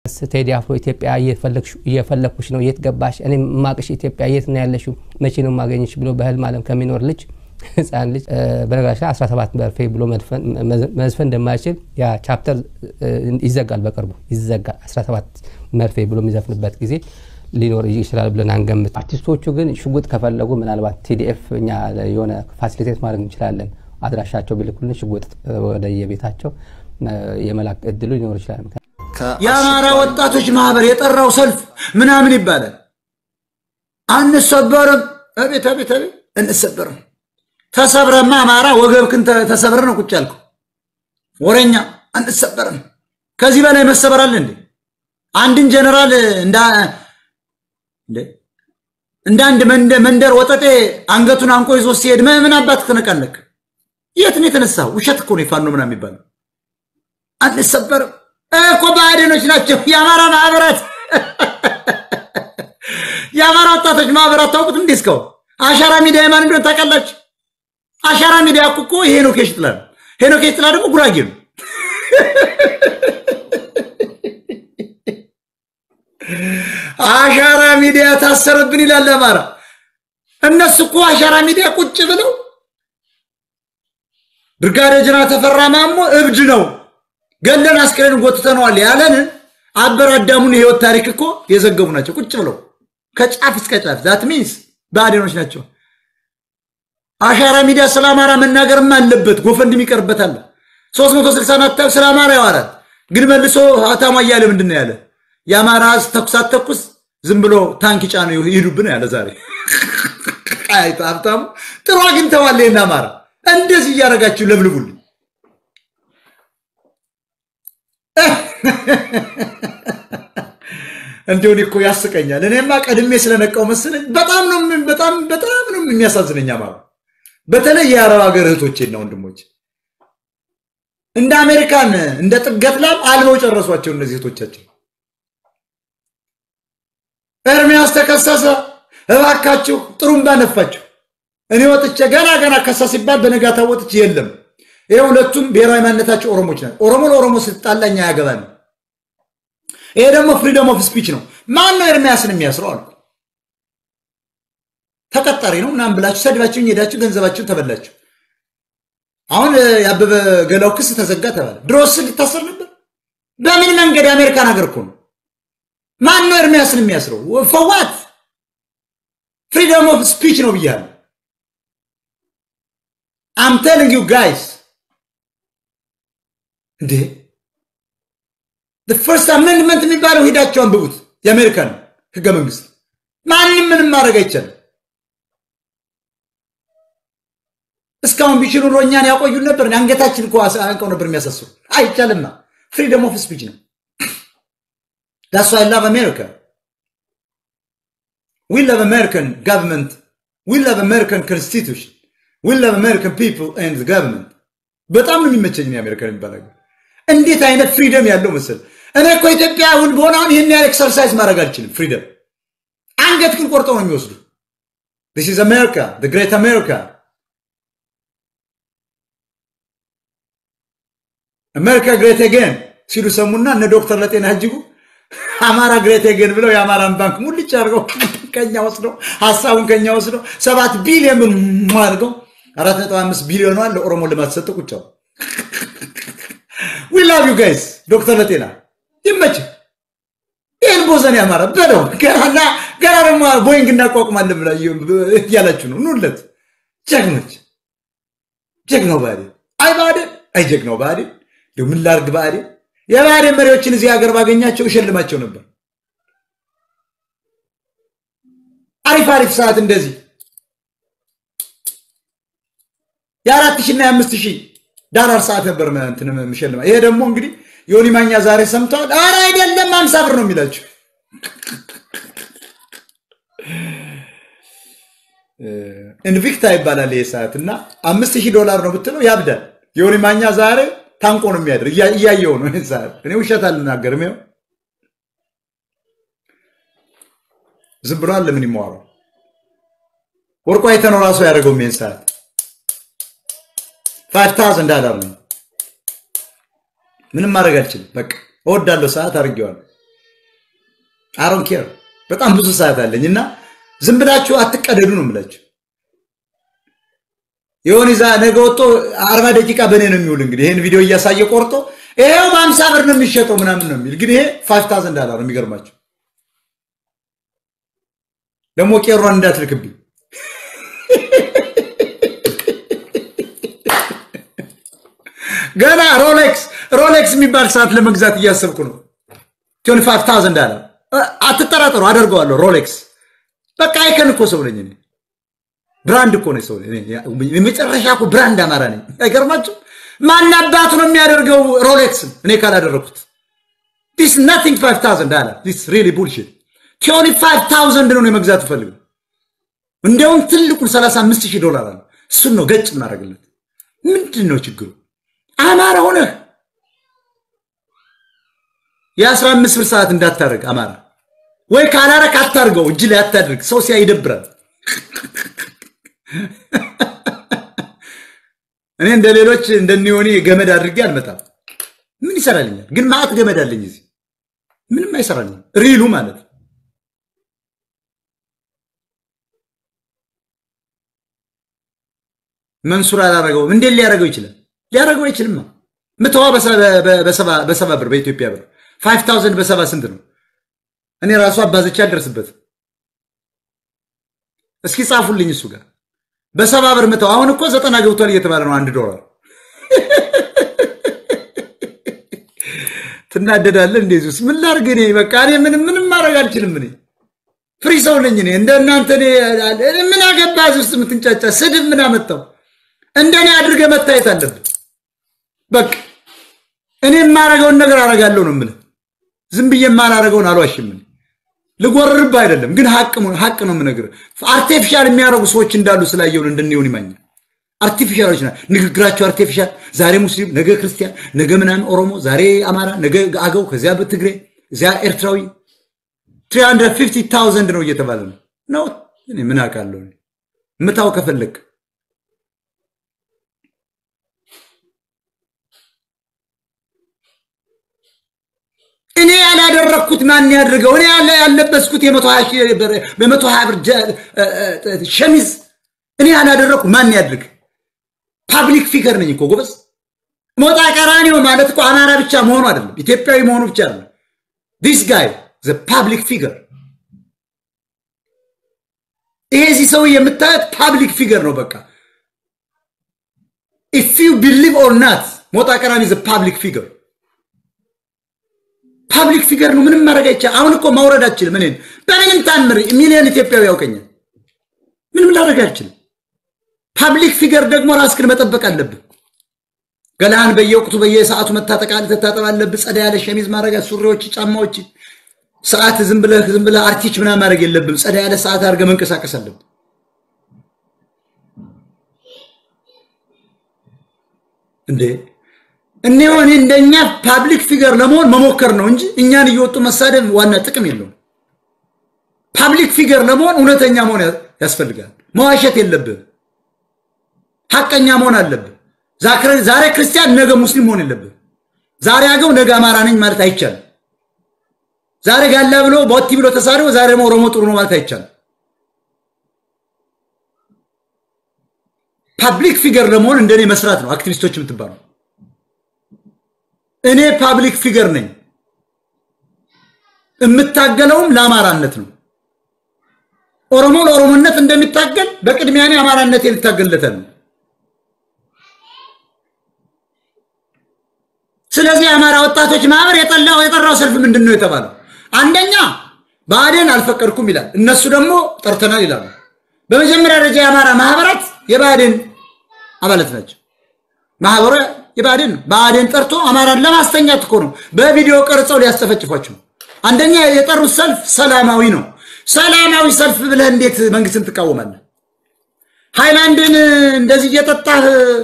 ቴዲ አፍሮ ኢትዮጵያ እየፈለግኩሽ ነው፣ የት ገባሽ? እኔ ማቅሽ ኢትዮጵያ የት ነው ያለሽው? መቼ ነው ማገኘሽ? ብሎ በህልም ዓለም ከሚኖር ልጅ ህፃን ልጅ በነገራችን ላይ 17 መርፌ ብሎ መዝፈን እንደማይችል ያ ቻፕተር ይዘጋል፣ በቅርቡ ይዘጋል። 17 መርፌ ብሎ የሚዘፍንበት ጊዜ ሊኖር ይችላል ብለን አንገምት። አርቲስቶቹ ግን ሽጉጥ ከፈለጉ ምናልባት ቲዲኤፍ እኛ የሆነ ፋሲሊቴት ማድረግ እንችላለን። አድራሻቸው ቢልኩልን ሽጉጥ ወደ የቤታቸው የመላክ እድሉ ሊኖር ይችላል። የአማራ ወጣቶች ማህበር የጠራው ሰልፍ ምናምን ይባላል። አንሰበርም። አቤት አቤት አቤት፣ እንሰበርም። ተሰብረማ አማራ ወገብክን ተሰብረ ነው ቁጭ ያልከው ወረኛ። አንሰበርም። ከዚህ በላይ መሰበር አለ እንዴ? አንድን ጀነራል እንደ አንድ መንደር ወጠጤ አንገቱን አንቆ ይዞ ሲሄድ ምን አባት ትነቃለክ? የት ነው የተነሳው? ውሸት እኮ ነው የፋኖ ምናምን የሚባለው። አንሰበርም እኮ ብአዴኖች ናቸው የአማራ ማህበራት የአማራ ወጣቶች ማህበራት ታውቁት እንዴ? እስካሁን አሻራ ሚዲያ የማን እንደሆነ ታውቃላችሁ? አሻራ ሚዲያ እኮ ይሄ ሄኖክ ሽጥላ ነው። ሄኖክ ሽጥላ ደግሞ ጉራጌ ነው። አሻራ ሚዲያ ታሰረብን ይላል አማራ። እነሱ እኮ አሻራ ሚዲያ ቁጭ ብለው ብርጋዴር ጀነራል ተፈራ ማሞ እብድ ነው ገለን አስክሬን ጎትተነዋል ያለንን አበር አዳሙን የህይወት ታሪክ እኮ የዘገቡ ናቸው። ቁጭ ብለው ከጫፍ እስከ ጫፍ ዛት ሚንስ ብአዴኖች ናቸው። አሻራ ሚዲያ ስለ አማራ መናገርም አለበት። ጎፈንድም ይቀርበታል። 360 ናታው ስለ አማራ ያወራል። ግን መልሶ ሀታማ እያለ ምንድን ነው ያለ? የአማራ ህዝብ ተኩስ አትተኩስ ዝም ብሎ ታንክ ጫኑ ይሄዱብን ያለ ዛሬ አይቶ ሀብታሙ ጥሩ አግኝተዋል። ይህን አማራ እንደዚህ እያደረጋችሁ ለብልቡልኝ። እንዲሁን እኮ ያስቀኛል። እኔማ ቀድሜ ስለነቃው መሰለኝ። በጣም ነው በጣም በጣም ነው የሚያሳዝነኝ አማራ። በተለይ የአረብ ሀገር እህቶቼና ወንድሞች እንደ አሜሪካን እንደ ጥገት ላም አልበው ጨረሷቸው እነዚህ እህቶቻችን። ኤርሚያስ ተከሰሰ፣ እባካችሁ ጥሩምባ ነፋችሁ። እኔ ወጥቼ ገና ገና ከሳ ሲባል በነጋታ ወጥቼ የለም። ይሄ ሁለቱም ብሔራዊ ማንነታቸው ኦሮሞች ናቸው። ኦሮሞ ለኦሮሞ ስትጣላኝ አያገባንም። ይሄ ደግሞ ፍሪደም ኦፍ ስፒች ነው። ማን ነው ኤርሚያስን የሚያስረው አልኩ። ተቀጣሪ ነው ምናምን ብላችሁ ሰድባችሁኝ ሄዳችሁ ገንዘባችሁን ተበላችሁ። አሁን የአበበ ገላው ክስ ተዘጋ ተባለ። ድሮስ ሊታሰር ነበር። በምን መንገድ? የአሜሪካን ሀገር እኮ ነው። ማን ነው ኤርሚያስን የሚያስረው? ፈዋት ፍሪደም ኦፍ ስፒች ነው ብያለሁ። አም ቴሊንግ ዩ ጋይስ እንዴ ፈርስት አሜንድመንት የሚባለው ሄዳቸው አንብቡት። የአሜሪካን ህገ መንግስት ማንም ምንም ማድረግ አይቻልም። እስካሁን ቢችሉ ኖሮ እኛን ያቆዩን ነበር። አንገታችን እኮ አንቀው ነበር የሚያሳስሩ። አይቻልማ። ፍሪደም ኦፍ ስፒች ነው። ዳስ ዋይ ላቭ አሜሪካ ዊ ላቭ አሜሪካን ጋቨርንመንት ዊ ላቭ አሜሪካን ኮንስቲቱሽን ዊ ላቭ አሜሪካን ፒፕል ኤንድ ጋቨርንመንት። በጣም ነው የሚመቸኝ የአሜሪካን የሚባል ሀገር። እንዴት አይነት ፍሪደም ያለው መሰል። እኔ እኮ ኢትዮጵያ አሁን በሆነ አሁን ይህን ያህል ኤክሰርሳይዝ ማድረግ አልችልም። ፍሪደም አንገት ግን ቆርጠው ነው የሚወስዱ። ዲስ ኢዝ አሜሪካ ግሬት አሜሪካ አሜሪካ ግሬት አጌን ሲሉ ሰሙና እነ ዶክተር ለጤና እጅጉ አማራ ግሬት አጌን ብለው የአማራን ባንክ ሙልጭ አድርገው ከኛ ወስደው ሀሳቡን ከኛ ወስደው ሰባት ቢሊዮን አድርገው አራት ነጥብ አምስት ቢሊዮኗን ለኦሮሞ ልማት ሰጠ ቁጫው ዊ ላቭ ዩ ጋይስ ዶክተር ለጤና ይመችህ። ይህን ቦዘን ያማረ በለው ገና ገና ደግሞ ቦይንግ እናቋቁማለን ብላ እያላችሁ ነው። ኑለት ጀግኖች፣ ጀግናው ብአዴን አይ ብአዴን አይ ጀግናው ብአዴን እንዲሁ ምን ላድርግ ብአዴን የብአዴን መሪዎችን እዚህ ሀገር ባገኛቸው እሸልማቸው ነበር። አሪፍ አሪፍ ሰዓት እንደዚህ የአራት ሺህ እና የአምስት ሺህ ዳላር ሰዓት ነበር እንትን የምሸልማ። ይሄ ደግሞ እንግዲህ ዮኒ ማኛ ዛሬ ሰምተዋል። ኧረ አይደለም አምሳ ብር ነው የሚላቸው። ኢንቪክታ ይባላል ይሄ ሰዓት እና አምስት ሺህ ዶላር ነው ብትለው ያብዳል። ዮኒ ማኛ ዛሬ ታንቆ ነው የሚያድር። እያየው ነው ይህን ሰዓት። እኔ ውሸት አልናገርም። ይኸው ዝም ብሏል። ለምን ይማዋረው ወርቁ አይተነው ራሱ ያደረገው ይህን ሰዓት ፋይቭ ታውዘንድ ዳላር ነው። ምንም ማድረግ አልችልም። በቃ እወዳለሁ፣ ሰዓት አድርጌዋለሁ። አሮን ኬር በጣም ብዙ ሰዓት አለኝ እና ዝም ብላችሁ አትቀደዱ ነው የምላችሁ። የሆነ ዛ ነገ ወጥቶ አርባ ደቂቃ በእኔ ነው የሚውል። እንግዲህ ይህን ቪዲዮ እያሳየ ቆርጦ ይሄው በአምሳ ብር ነው የሚሸጠው ምናምን ነው የሚል ግን ይሄ ፋይቭ ታውዘንድ ዳላር ነው። የሚገርማቸው ደግሞ ቄሯን እንዳትልክብኝ ገና ሮሌክስ ሮሌክስ የሚባል ሰዓት ለመግዛት እያሰብኩ ነው። ቲዮኒ ፋይቭ ታውዘንድ ዳላር አትጠራጠሩ፣ አደርገዋለሁ። ሮሌክስ በቃ አይከን እኮ ሰው ነኝ እኔ ብራንድ እኮ ነው ሰው የመጨረሻ እኮ ብራንድ አማራ ነኝ። አይገርማችሁ? ማን አባቱ ነው የሚያደርገው ሮሌክስን እኔ ካላደረኩት? ዲስ ናቲንግ ፋይቭ ታውዘንድ ዳላር ዲስ ሪሊ ቡልሽት። ቲዮኒ ፋይቭ ታውዘንድ ነው የመግዛት ፈልገው እንዲያውም ትልቁን ሰላሳ አምስት ሺህ ዶላር አለ። እሱን ነው ገጭ እናደርግለት። ምንድን ነው ችግሩ? አማራ ሆነህ የአስራ አምስት ብር ሰዓት እንዳታደርግ አማራ ወይ ካላረክ አታርገው፣ እጅ ላይ አታድርግ። ሰው ሲያ ይደብራል። እኔ እንደ ሌሎች እንደኒሆኒ ገመድ አድርጌ አልመጣም። ምን ይሰራልኛል? ግን ማዕት ገመድ አለኝ እዚህ ምንም አይሰራልኝም። ሪሉ ማለት መንሱር አላረገውም። እንዴት ሊያደርገው ይችላል? ሊያደርገው አይችልማ። ምትዋ በሰባ ብር በኢትዮጵያ ብር ፋይቭ ታውዘንድ በሰባ ስንት ነው? እኔ ራሱ አባዘቻ አልደርስበትም። እስኪ ጻፉልኝ እሱ ጋር በሰባ ብር ምተው። አሁን እኮ ዘጠና ገብቷል እየተባለ ነው አንድ ዶላር። ትናደዳለህ እንደዚህ ውስጥ ምን ላድርግ እኔ በቃ እኔ ምንም ምንም ማድረግ አልችልም። እኔ ፍሪ ሰው ነኝ እኔ እንደ እናንተ ምን አገባ እዚህ ውስጥ የምትንጫጫ ስድብ ምን አመጣው? እንደኔ አድርገህ መታየት አለብን። በቃ እኔ የማረገውን ነገር አረጋለሁ ነው የምልህ። ዝም ብዬ የማላረገውን አልዋሽም። ልጎርርብህ አይደለም ግን ሀቅ ነው የምነግርህ። አርቴፊሻል የሚያደርጉ ሰዎች እንዳሉ ስላየውን እንድንሆን ይማኛል። አርቲፊሻሎች ና ንግግራቸው አርቲፊሻል። ዛሬ ሙስሊም፣ ነገ ክርስቲያን፣ ነገ ምናምን ኦሮሞ፣ ዛሬ አማራ፣ ነገ አገው፣ ከዚያ በትግሬ እዚያ ኤርትራዊ 350 ታውዘንድ ነው እየተባለ ነው ነው። እኔ ምን አውቃለሁ? ምታው ከፈለግ እኔ ያላደረግኩት ማን ያድርገው? እኔ ያለ ያለበስኩት የመቶ ሀያ ብር ሸሚዝ እኔ ያላደረግኩት ማን ያድርግ? ፓብሊክ ፊገር ነኝ እኮ ጎበዝ። ሞጣ ቀራኒዮ ማለት እኮ አማራ ብቻ መሆኑ አይደለም፣ ኢትዮጵያዊ መሆኑ ብቻ አይደለም። ዲስ ጋይ ዘ ፓብሊክ ፊገር። ይሄ እዚህ ሰው የምታዩት ፓብሊክ ፊገር ነው። በቃ ኢፍ ዩ ቢሊቭ ኦር ናት ሞጣ ቀራኒ ዘ ፓብሊክ ፊገር ፓብሊክ ፊገር ነው። ምንም ማድረግ አይቻልም። አሁን እኮ ማውረድ አችልም። እኔን በምንም ታምር ሚሊዮን ኢትዮጵያዊ ያውቀኛል። ምንም ላደርግ አልችልም። ፓብሊክ ፊገር ደግሞ ራስክን መጠበቅ አለብህ። ገላህን በየወቅቱ በየሰዓቱ መታጠቅ ትታጠብ አለብህ። ጸዳ ያለ ሸሚዝ ማድረግ፣ ሱሪዎች፣ ጫማዎች፣ ሰዓት ዝም ብለህ ዝም ብለህ አርቲች ምናምን ማድረግ የለብም። ጸዳ ያለ ሰዓት አድርገህ መንቀሳቀስ አለብህ። እንዴ እኔ ሆኔ እንደኛ ፓብሊክ ፊገር ለመሆን መሞከር ነው እንጂ እኛን እየወጡ መሳደብ ዋና ጥቅም የለውም። ፓብሊክ ፊገር ለመሆን እውነተኛ መሆን ያስፈልጋል። መዋሸት የለብህም። ሀቀኛ መሆን አለብህ። ዛሬ ክርስቲያን ነገ ሙስሊም መሆን የለብህም። ዛሬ አገው ነገ አማራ ነኝ ማለት አይቻልም። ዛሬ ጋላ ብሎ ቦቲ ብሎ ተሳድቦ ዛሬ ደግሞ ኦሮሞ ጥሩ ነው ማለት አይቻልም። ፓብሊክ ፊገር ለመሆን እንደኔ መስራት ነው አክቲቪስቶች የምትባሉ እኔ ፓብሊክ ፊገር ነኝ። የምታገለውም ለአማራነት ነው። ኦሮሞ ለኦሮሞነት እንደሚታገል በቅድሚያ እኔ አማራነቴ ልታገልለታል ነው። ስለዚህ የአማራ ወጣቶች ማህበር የጠላው የጠራው ሰልፍ ምንድን ነው የተባለው? አንደኛ ብአዴን አልፈቀድኩም ይላል፣ እነሱ ደግሞ ጠርተናል ይላሉ። በመጀመሪያ ደረጃ የአማራ ማህበራት የብአዴን አባላት ናቸው። ማህበሩ የብአዴን ነው። ብአዴን ጠርቶ አማራን ለማስተኛት እኮ ነው። በቪዲዮ ቀርጸው ሊያስጨፈጭፏቸው። አንደኛ የጠሩት ሰልፍ ሰላማዊ ነው። ሰላማዊ ሰልፍ ብለህ እንዴት መንግስትን ትቃወማለህ? ሃይላንድን እንደዚህ እየጠጣህ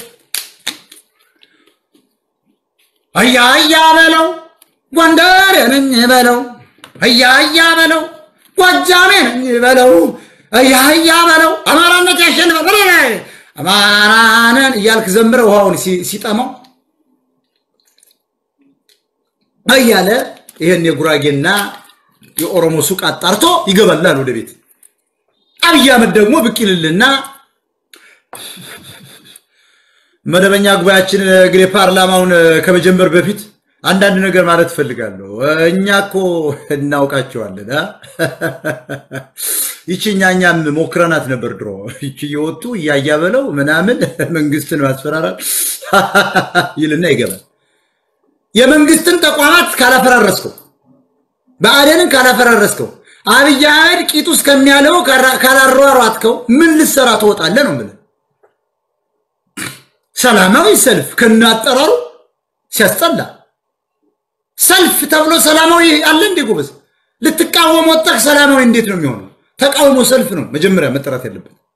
አያ አያ በለው ጎንደር ነኝ በለው አያ አያ በለው ጎጃሜ ነኝ በለው አያ አያ በለው አማራነት ያሸንፋል አማራንን እያልክ ዘምረ ውሃውን ሲጠማው እያለ ይህን የጉራጌና የኦሮሞ ሱቅ አጣርቶ ይገባላል ወደ ቤት። አብይ አህመድ ደግሞ ብቅ ይልልና መደበኛ ጉባኤያችን እንግዲህ ፓርላማውን ከመጀመር በፊት አንዳንድ ነገር ማለት እፈልጋለሁ። እኛ እኮ እናውቃቸዋለን። ይቺ እኛ እኛም ሞክረናት ነበር ድሮ። ይቺ እየወጡ እያያ በለው ምናምን መንግስትን ማስፈራራት ይልና ይገባል። የመንግስትን ተቋማት ካላፈራረስከው፣ ብአዴንን ካላፈራረስከው፣ አብይ አህመድ ቂጡ እስከሚያለው ካላሯሯጥከው ምን ልሰራ ትወጣለህ ነው የምልህ። ሰላማዊ ሰልፍ ከናጠራሩ ሲያስጠላ ሰልፍ ተብሎ ሰላማዊ አለ እንዴ ጎበዝ? ልትቃወም ወጣህ፣ ሰላማዊ እንዴት ነው የሚሆነው? ተቃውሞ ሰልፍ ነው መጀመሪያ መጠራት ያለበት።